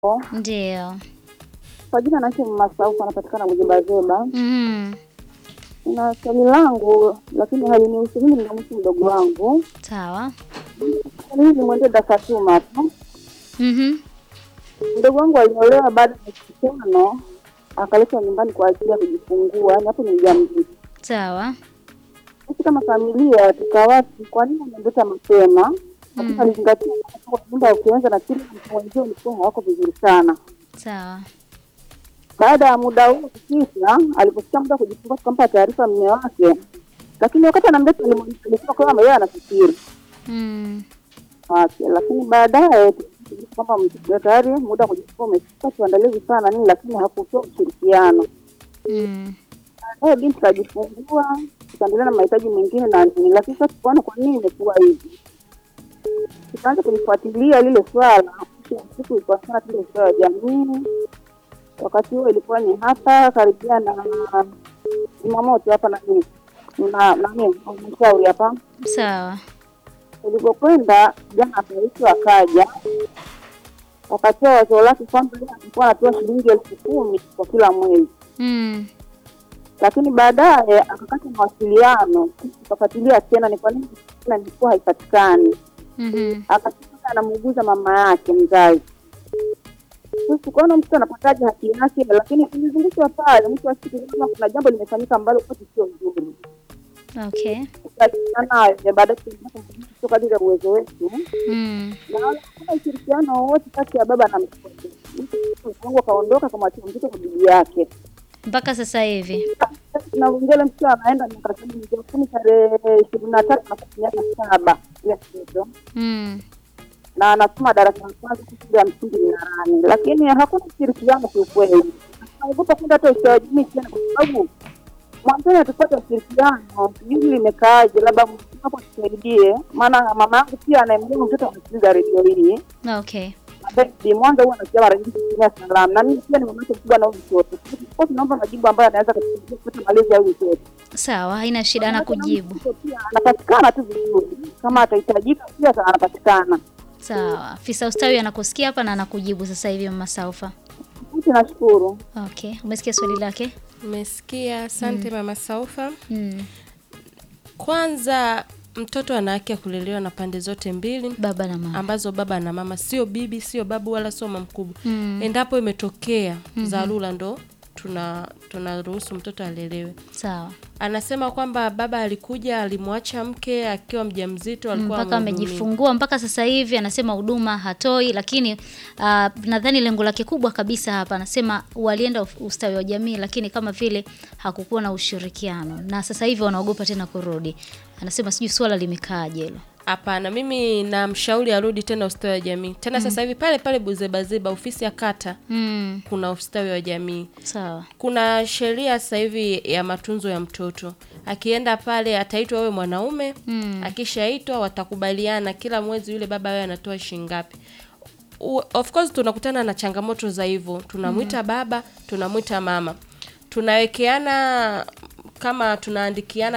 Ndio. Kwa jina naitwa Mama Saufu, anapatikana Bujebazeba. Mhm. Na swali langu lakini halinihusu mimi, linamhusu mdogo wangu. Sawa. Swali hili mwendee Dakatuma tu. Mhm. Mdogo wangu aliolewa baada ya miezi tano, akaletwa nyumbani kwa ajili ya kujifungua, yaani hapo ni mjamzito. Sawa. Sisi kama familia tukawati, kwa nini amemleta mapema? Lakini alizingatia kwamba nyumba ukianza na kile mtu wenzio ulikuwa hawako vizuri sana. Sawa. Baada ya muda huo kukisha, aliposikia muda wa kujifungua, tukampa taarifa mume wake, lakini wakati anamleta alisema kwamba yeye anafikiri Mm. wake, lakini baadaye tukajua kwamba mtoto tayari muda wa kujifungua umefika, tuandalizi sana nini, lakini hakutoa ushirikiano. Mm. Baadaye binti kajifungua, tukaendelea na mahitaji mengine na nini, lakini sasa tukaona kwa nini imekuwa hivi, tukaanza kulifuatilia lile swala. Mwisho wa siku ilikuwa sana tule swala ya jamii. Wakati huo ilikuwa ni hapa karibia na Jumamosi hapa nani na nani halmashauri hapa Sawa. Ulipokwenda jana akaitwa akaja, wakatoa wazo lake kwamba yeye alikuwa anatoa shilingi elfu kumi kwa kila mwezi, Mm. lakini baadaye akakata mawasiliano. Tukafuatilia tena ni kwa nini tena ilikuwa haipatikani, Mhm. akasema anamuuguza mama yake mzazi. Sisi tukaona mtoto anapataje haki yake, lakini tulizungushwa pale. Mwisho wa siku kama kuna jambo limefanyika ambalo kwetu sio nzuri, Okay. tukaachana nayo. Baadaye tukaendelea kumfundisha kutoka kadiri ya uwezo wetu Mm. naona hakuna ushirikiano wowote kati ya baba na mtoto. Mungu akaondoka akamwachia mtoto kwa bibi yake. Mpaka sasa hivi. Tunaongea ile mtoto anaenda miaka kumi mwezi wa kumi tarehe ishirini na tatu na miaka saba ile mtoto Mm. na anasoma darasa la kwanza shule ya msingi Mnarani, lakini hakuna ushirikiano kiukweli. Naogopa kwenda hata ustawi wa jamii tena, kwa sababu mwanzoni hatupata ushirikiano, sijui limekaaje, labda hapo tusaidie, maana mama yangu pia anayemjua mtoto anasikiliza redio hii Okay. Basi Mwanza huwa anasikia mara nyingi kutumia salamu, na mimi pia ni mama yake mkubwa na huyu mtoto. Kwa tunaomba majibu ambayo anaweza kutusaidia kupata malezi ya huyu mtoto. Sawa, haina shida na kujibu. Mtoto pia anapatikana tu vizuri, kama atahitajika pia anapatikana. Sawa. Afisa ustawi anakusikia hapa na anakujibu sasa hivi Mama Saufa. Sisi nashukuru. Okay. Umesikia swali lake? Umesikia, asante mama Saufa. Mm. Kwanza mtoto ana haki ya kulelewa na pande zote mbili Baba na mama. ambazo baba na mama, sio bibi, sio babu wala sio mama mkubwa. Mm. Endapo imetokea dharura, ndo tuna tunaruhusu mtoto alelewe. Sawa. Anasema kwamba baba alikuja alimwacha mke akiwa mjamzito, alikuwa mpaka amhudumia. amejifungua mpaka sasa hivi anasema huduma hatoi, lakini uh, nadhani lengo lake kubwa kabisa hapa anasema walienda uf- ustawi wa jamii, lakini kama vile hakukuwa na ushirikiano na sasa hivi wanaogopa tena kurudi. Anasema sijui swala limekaaje hilo. Hapana, mimi namshauri arudi tena ustawi wa jamii tena. Sasa hivi pale pale Buzebazeba, ofisi ya kata, Mm, kuna ustawi wa jamii. sawa. Kuna sheria sasa hivi ya matunzo ya mtoto. Akienda pale ataitwa wewe mwanaume Mm. akishaitwa watakubaliana kila mwezi yule baba wewe anatoa shilingi ngapi. U- Of course tunakutana na changamoto za hivyo, tunamwita baba, tunamwita mama, tunawekeana kama tunaandikiana